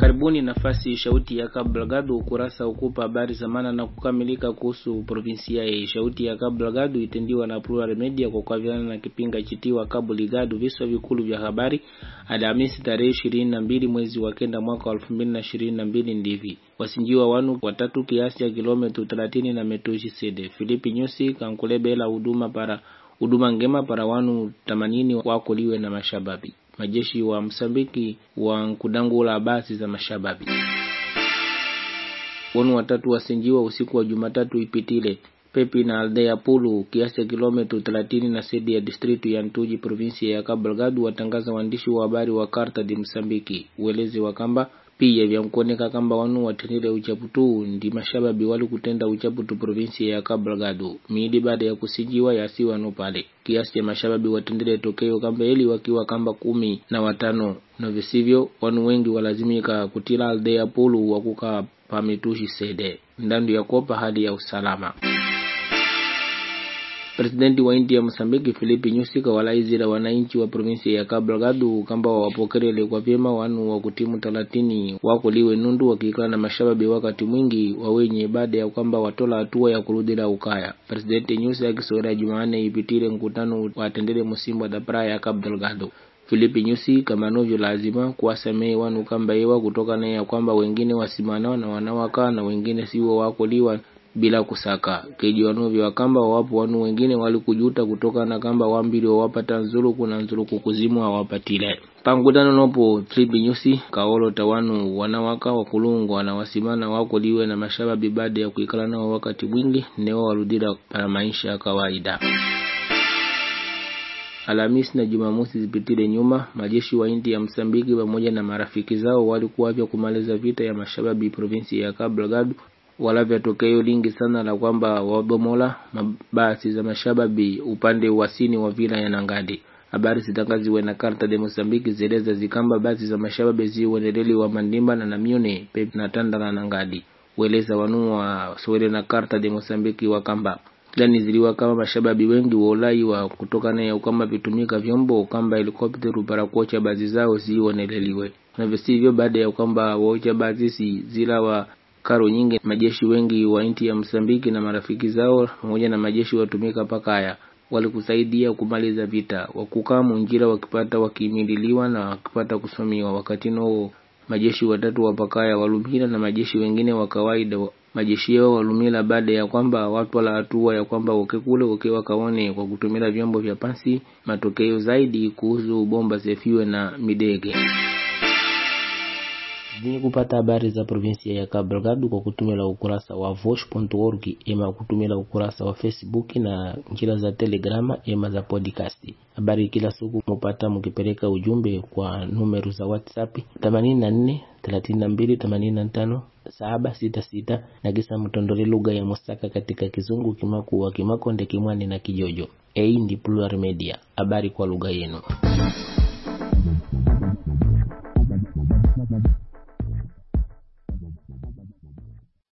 Karibuni nafasi shauti ya Kablagadu ukurasa ukupa habari zamana na kukamilika kuhusu provinsia ya shauti ya Kablagadu itendiwa na Plural Media kwa kuaviana na kipinga chitiwa Cabo Ligado viswa vikulu vya habari Alhamisi tarehe ishirini na mbili mwezi wa kenda mwaka wa elfu mbili na ishirini na mbili ndivi wasinjiwa wanu watatu kiasi cha kilometri thelathini na metushi sede Filipi Nyusi kankulebela huduma para huduma ngema para wanu themanini wakoliwe na mashababi majeshi wa Msambiki wa nkudangula basi za mashababi wanu watatu wasinjiwa usiku wa Jumatatu ipitile Pepi na aldea Pulu kiasi cha kilometri thelathini na sedi ya distritu ya Ntuji provinsia ya Cabo Delgado watangaza waandishi wa habari wa Carta de Msambiki uelezi wa kamba pia vyankuoneka kamba wanu watendile uchaputu ndi mashababi wali kutenda uchaputu provinsia ya Cabo Delgado miidi baada ya kusijiwa yasi wanu pale kiasi cha mashababi watendile tokeo kamba eli wakiwa kamba kumi na watano na visivyo wanu wengi walazimika kutila aldea Pulu wakuka pamitushi sede ndandu ya kopa hali ya usalama Presidenti wa India Msambiki Filipi Nyusi kawalaizira wananchi wa provinsia ya Cabo Delgado kamba wawapokerele kwa vyema wanu wa kutimu talatini wakoliwe nundu wakikala na mashababi wakati mwingi wawenye baada ya kwamba watola hatua ya kurudila ukaya. Presidenti Nyusi akisowera Jumanne ipitile mkutano watendele musimbo da praia ya Cabo Delgado. Filipi Nyusi kama novyo lazima kuwasamehe wanu kamba ewa kutokana ya kwamba wengine wasimana na wanawaka na wengine siwo wakoliwa bila kusaka keji wanovyo wakamba wawapo wanu wengine walikujuta kutokana na kamba wambili wawapata nzuluku na nzuluku kuzimu hawapatile pangudano nopo tribi nyusi kaolota wanu wanawaka wakulungwa na wasimana wakoliwe na mashababi baada ya kuikala nao wakati mwingi newa waludila para maisha ya kawaida Alhamisi na Jumamosi zipitile nyuma, majeshi wa India ya Msambiki pamoja na marafiki zao walikuwavya kumaliza vita ya mashababi provinsi ya Cabo Delgado walavya tokeo lingi sana la kwamba wabomola mabasi za mashababi upande wasini wa vila ya Nangadi. Habari zitangaziwe na Karta de Mosambiki zieleza zikamba basi za mashababi ziuendeleli wa Mandimba na Namione Pep na Tanda na Nangadi. Ueleza wanu wa Swede na Karta de Mosambiki wakamba gani ziliwa kama mashababi wengi wa ulai wa kutokana ya ukamba vitumika vyombo kamba helikopteru para kuocha bazi zao ziueneleliwe na visivyo baada ya kwamba waocha bazi si zila wa karo nyingi majeshi wengi wa nchi ya Msambiki na marafiki zao pamoja na majeshi watumika pakaya walikusaidia kumaliza vita wakukaa munjira wakipata wakimililiwa na wakipata kusomiwa wakati noo majeshi watatu wa pakaya walumila na majeshi wengine wa kawaida majeshi yao walumila baada ya kwamba watu wala hatua ya kwamba wakekule wakiwa kaone kwa kutumila vyombo vya pasi matokeo zaidi kuhusu bomba zefiwe na midege zenye kupata habari za provinsia ya Cabo Delgado kwa kutumila ukurasa wa vosh.org ema kutumila ukurasa wa Facebook na njira za Telegrama ema za podcast. Habari kila siku mupata mukipeleka ujumbe kwa numeru za WhatsApp 84 32 85 766 na kisa mtondole lugha ya Musaka katika Kizungu, Kimakuwa, Kimakonde, Kimwani na Kijojo. Hii ndi Plural Media, habari kwa lugha yenu.